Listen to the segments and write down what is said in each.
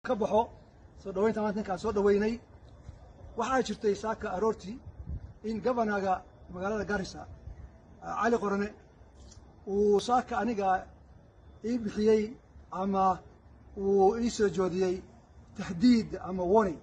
ka baxo soo dhawaynta maanta ninkaan soo dhaweynay waxaa jirtay saaka aroortii in governaga magaalada garissa cali qorane uu saaka aniga ii bixiyey ama uu ii soo joodiyey tahdiid ama warning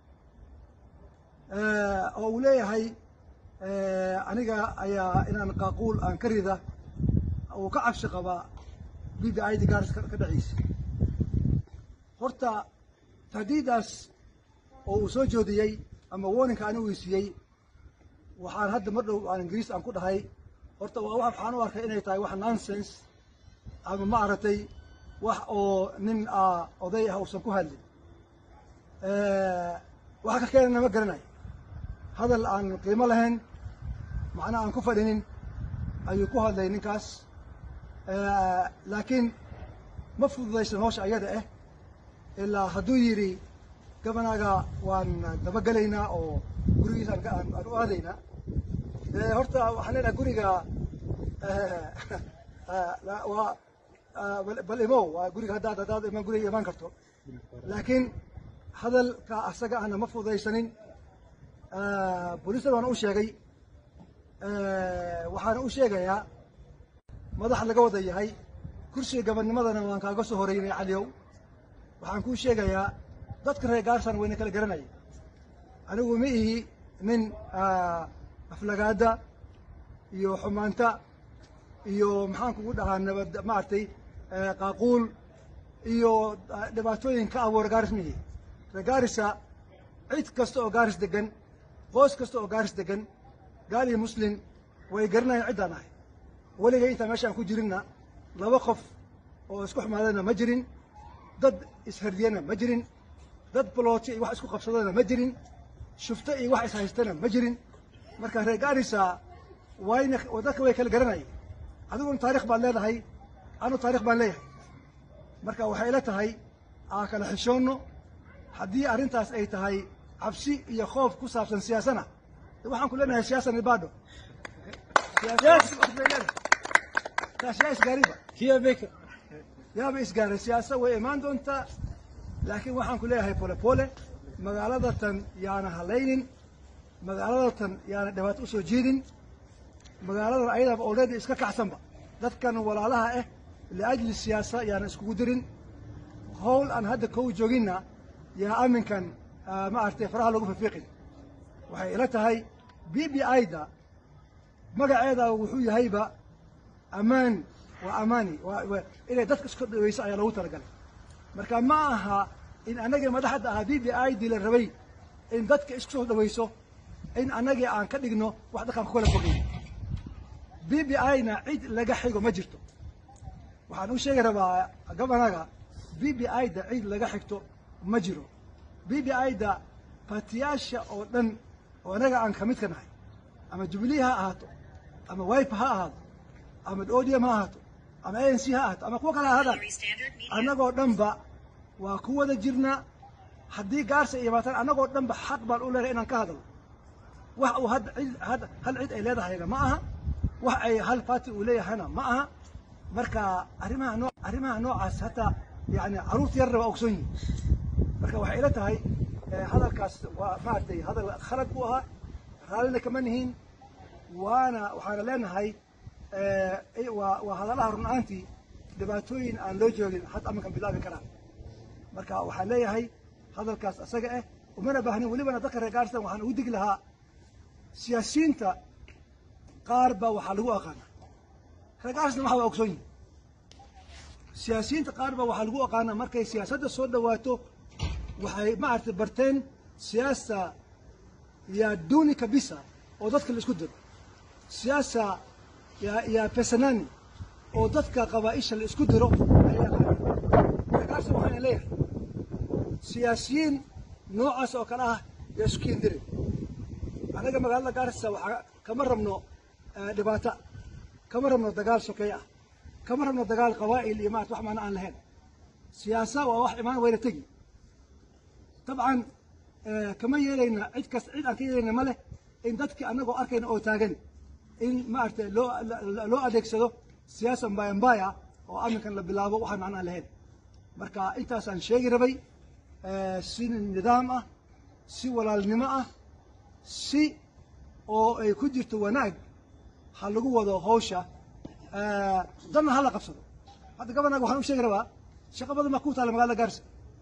oo uu leeyahay aniga ayaa inaan qaaquul aan ka rida uu ka cabsi qabaa b b i d garis ka dhaciisa horta tahdiidaas oo uu soo joodiyey ama warninka anigu ii siiyey waxaan hadda mar dhow aan ingiriis aan ku dhahay horta waa waxaan u arkay inay tahay wax nonsense ama ma aragtay wax oo nin oday ah uusan ku hadlin waxa ka keenana ma garanayo hadal aan qiimo lahayn macna aan ku fadhinin ayuu ku hadlay ninkaas laakiin ma fududaysan howsha ayada ah ilaa hadduu yidhi gabanaga waan dabagelaynaa oo gurigiisa aan u aadaynaa horta waxaan leenahay guriga waa bal imow waa guriga haddaad haddaad imaan guriga imaan karto laakiin hadalka asaga ahna ma fududaysanin booliisna waana u sheegay waxaana u sheegayaa madax laga wada yahay kursiga gabadnimadana waan kaaga soo horeynay caliyow waxaan kuu sheegayaa dadka reer gaarsan wayna kala garanaya anigu ma ihi nin aflagaada iyo xumaanta iyo maxaan kugu dhahaa nabad maaragtay qaaquul iyo dhibaatooyin ka abuura gaaris ma ihi reer gaarisa cid kasta oo gaaris degan qoys kasta oo gaaris degan gaal iyo muslin way garanayaan ciddaan ahay weligay intaan meeshaan ku jirinna laba qof oo isku xumaadana ma jirin dad ishardiyana ma jirin dad balooto iyo wax isku qabsadana ma jirin shufto iyo wax ishaystana ma jirin marka reer gaarisa wayna dadka way kala garanayeen adiguna taarikh baad leedahay anu taarikh baan leeyahay marka waxay ila tahay aan kala xishoonno haddii arrintaas ay tahay cabsi iyo khoof ku saabsan siyaasana waxaan ku leenahay siyaasa nibado taas yaa isgaariba yaaba isgaaray siyaasa way imaan doontaa laakiin waxaan ku leeyahay pole pole magaalada tan yaana halaynin magaalada tan yaana dhibaato usoo jiidin magaaladan ayadaba already iska kacsanba dadkan walaalaha ah liajli siyaasa yaana iskugu dirin howl aan hadda kow jooginna yaa aminkan ma aragtay faraha lagu fifiiqin waxay ila tahay b b i-da magaceeda wuxuu yahayba ammaan waa amaani inay dadka isku dhaweyso ayaa loogu talagalay marka ma aha in annagii madaxda ahaa b b i dii la rabay in dadka isku soo dhaweyso in annagii aan ka dhigno wax dadkaan ku kala fogay b b i-na cid laga xigo ma jirto waxaan u sheegi rabaa gabanaga b b i-da cid laga xigto ma jiro b b i-da baatiyaasha oo dhan oo annaga aan ka mid ka nahay ama jubilee ha ahaato ama wipe ha ahaato ama odium ha ahaato ama a n c ha ahaato ama kuwa kale ha ahaadaan annagoo dhanba waa ku wada jirnaa haddii gaarsa ay imaataan annagoo dhanba xaq baan u leedahay inaan ka hadalno wax uu had cid hal cid ay leedahayna ma aha wax ay hal party uu leeyahayna ma aha marka arrimaha noo arrimaha noocaas hataa yani carruurta yarna waa ogsoon yihin marka waxay ila tahay hadalkaas waa maaragtay hadal khalad buu ahaa raallina kama nihiin waana waxaana leenahay waa waa hadalaha run ahaantii dhibaatooyin aan loo joogin hadda aminkan bilaabi karaan marka waxaan leeyahay hadalkaas asaga ah umana baahnin welibana dadka reer gaarsan waxaan ugu digi lahaa siyaasiyiinta qaar baa waxaa lagu aqaana reer gaarsna waxa waa ogsoon yihin siyaasiyiinta qaar baa waxaa lagu aqaana markay siyaasadda soo dhawaato waxay maaragtay barteen siyaasa ya duni kabisa oo dadka la isku diro siyaasa ya ya pesanani oo dadka qabaaisha la isku diro ayaa gaarsa waxaana leeyahay siyaasiyiin noocaas oo kale ah yaa isku kiindiri anaga magaalada gaarsa waxaa kama rabno dhibaata kama rabno dagaal sokeey ah kama rabno dagaal qabaa'il iyo maarata wax maana aan lahayn siyaasa waa wax imaan wayna tegi dabcan kama yeelayna cid kas cid aan ka yeelayna ma leh in dadkii annagoo arkayna oo taagan in maaragtay loo loo adeegsado siyaasa mbaya mbaya oo aminkan la bilaabo waxaan macnaan lahayn marka intaasaan sheegi rabay si nidaam ah si walaalnimo ah si oo ay ku jirto wanaag ha lagu wado hawsha danna ha la qabsado hadda gabanaga waxaan u sheegi rabaa shaqa badan baa ku taala magaalada gaarisa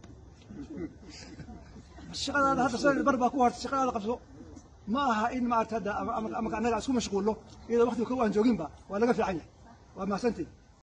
shaqadaada hadda sanad bar baa ku hartay shaqadaada qabso ma aha in maarata hadda ama annaga isku mashquulno iyadoo waqtiga kow aan jooginba waa laga fiican yahay waa mahadsantiin